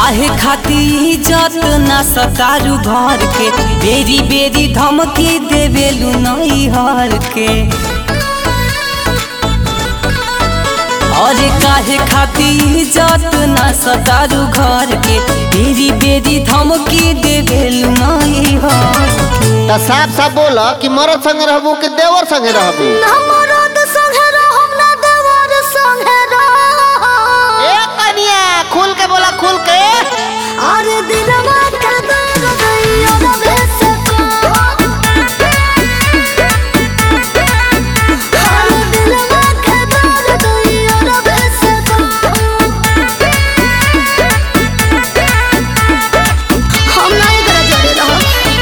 काहे खाती इज्जत ना सतारू घर के बेरी बेरी धमकी देवेलू नई हर के अरे काहे खाती इज्जत ना सतारू घर के बेरी बेरी धमकी देवेलू नई हर के त साफ साफ बोल कि मरद संगे रहबू कि देवर संगे रहबू हमरद संगे रहम ना देवर संगे रहम ए कनिया खुल के बोला खुल के अरे दिलवा के दर्द दैयो रबे से कहो अरे दिलवा के दर्द दैयो रबे से कहो हम नहीं करे जोड़े रहो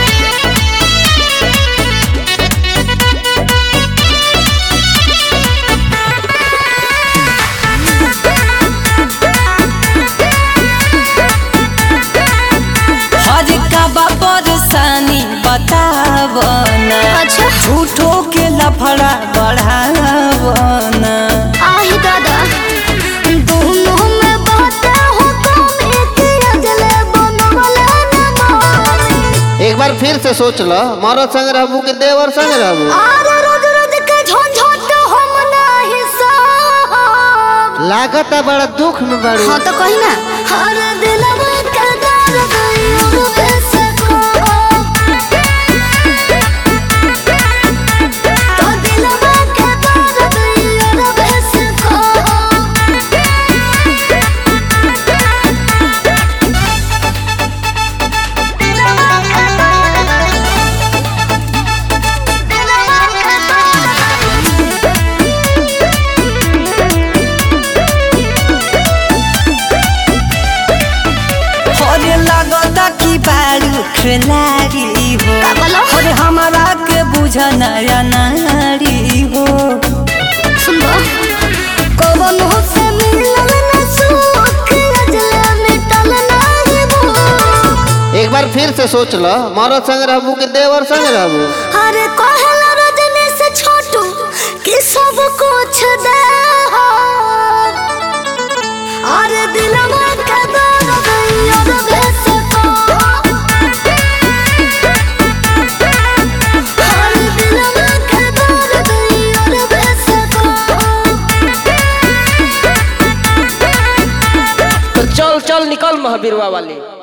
हर का बा परेशानी बतावना अच्छा झूठो के लफड़ा बढ़ावना आही दादा दोनों में बातें हो तुम एक अजले बनवले न मानी एक बार फिर से सोच ल मरद संगे रहबू कि देवर संगे रहबू आरे रोज रोज के झंझट हम नाही साहब लागत है बड़ा दुख में बड़ी हाँ तो कही ना हर दिलवा के दर्द यूं से कहो तो दिलवा के दर्द यूं से कहो अरे लगता कि बारू खिलाड़ी हो का बोलो? अरे हमारा के बुझ नया नारी हो सुनबो कवन हो से मिलल न सुख अजले मिटल नाही भूख एक बार फिर से सोच ल मरद संगे रहबू कि देवर संगे रहबू अरे कहला रजनी से छोटू कि सब कुछ दे हो अरे दिलवा के दर्द दैयो रबे से कहो अरे दिलवा के दर्द दैयो रबे से कहो तो चल चल निकल महावीरवा वाली